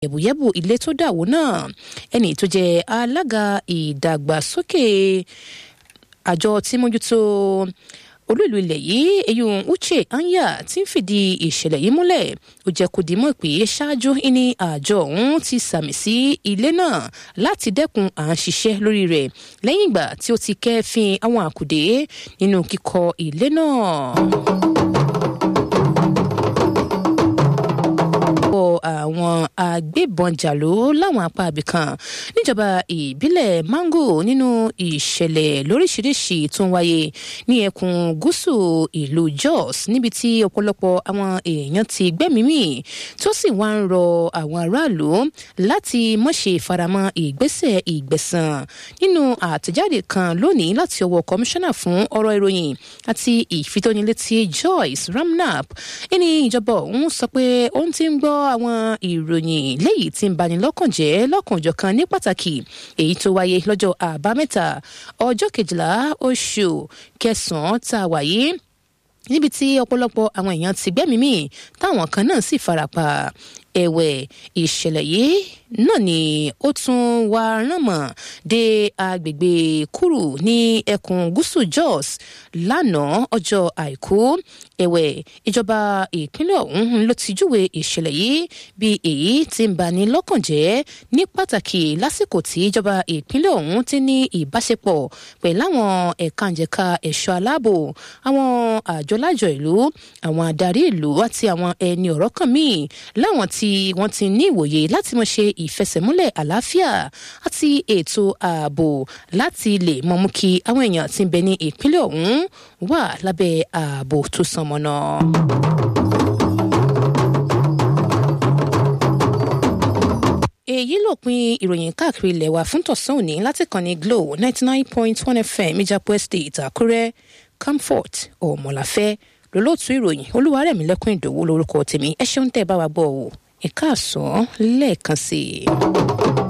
yẹ̀bùyẹ̀bù ilé tó dàwó náà ẹni tó jẹ́ alága ìdàgbàsókè àjọ tí mójútó olú ìlú ilẹ̀ yìí eyín uche anya ti ń fìdí ìṣẹ̀lẹ̀ yìí múlẹ̀ ó jẹ́ kó di mọ̀ pé ṣáájú ní àjọ ọ̀hún ti sàmì sí ilé náà láti dẹ́kun à ń ṣiṣẹ́ lórí rẹ̀ lẹ́yìn ìgbà tí ó ti kẹ́fín àwọn àkùdé nínú kíkọ́ ilé náà. àwọn agbébọn jàló láwọn apá ibìkan níjọba ìbílẹ̀ mango nínú ìṣẹ̀lẹ̀ lóríṣiríṣi tó ń wáyé ní ẹkùn gúúsù ìlú jos níbi tí ọ̀pọ̀lọpọ̀ àwọn èèyàn ti gbẹ́mìí tó sì wá ń rọ àwọn aráàlú láti mọ̀ṣe faramọ́ ìgbésẹ̀ ìgbẹ̀sán nínú àtẹ̀jáde kan lónìí láti ọwọ́ kọmíṣánná fún ọ̀rọ̀ ìròyìn àti ìfitónilétí joyce ramnap ẹni ìjọba òun sọ pé òun ti ń gbọ́ àwọn ìròyìn léyìí tí ń bani lọ́kàn jẹ́ lọ́kànjọ̀kan ní pàtàkì èyí tó wáyé lọ́jọ́ àbámẹ́ta ọjọ́ kejìlá oṣù kẹsàn-án tá a wáyé níbi tí ọ̀pọ̀lọpọ̀ àwọn èèyàn ti gbẹ́mìí mì táwọn kan náà sì farapa ẹ̀wẹ̀ ìṣẹ̀lẹ̀ yìí náà ni ó tún wá ránmọ̀ dé agbègbè kúrú ní ẹkùn gúúsù jos lánàá ọjọ́ àìkú ẹ̀wẹ̀ ìjọba ìpínlẹ̀ ọ̀hún ló ti júwe ìṣẹ̀lẹ̀ yìí bí èyí tí ń bani lọ́kàn jẹ́ ní pàtàkì lásìkò tí ìjọba ìpínlẹ̀ ọ̀hún ti ní ìbáṣepọ̀ pẹ̀lú àwọn ẹ̀ka ìjẹ̀ka ẹ̀ṣọ́ aláàbò àwọn àjọlájọ ìlú àwọn adarí ìlú àti àwọn ẹni ọ̀rọ̀ kan míì láwọn tí wọ́n ti ní ìwòye láti mọ̀ ṣe ìfẹsẹ̀múlẹ̀ àlàáfíà àti ètò ààbò láti lè mọ̀ mú kí àwọn èèyàn tí ń bẹ ní ìpínlẹ̀ ọ̀hún wà lábẹ́ ààbò tó sàn mọ́nà. èyí lópin ìròyìn káàkiri ilẹ̀ wa fún tọ̀sán òní láti kàn ní glo ninety nine point one fm ìjàpọ̀ estate àkúrẹ́ comfort ọ̀mọ̀láfẹ́ lólóòtú ìròyìn olúwarẹ̀mílẹ́kùn ìdòwú lórúkọ tèmi ẹ ṣeun tẹ́ ẹ bá wa gbọ́ ọ ẹ̀ka àsán lẹ́ẹ̀kan sí i.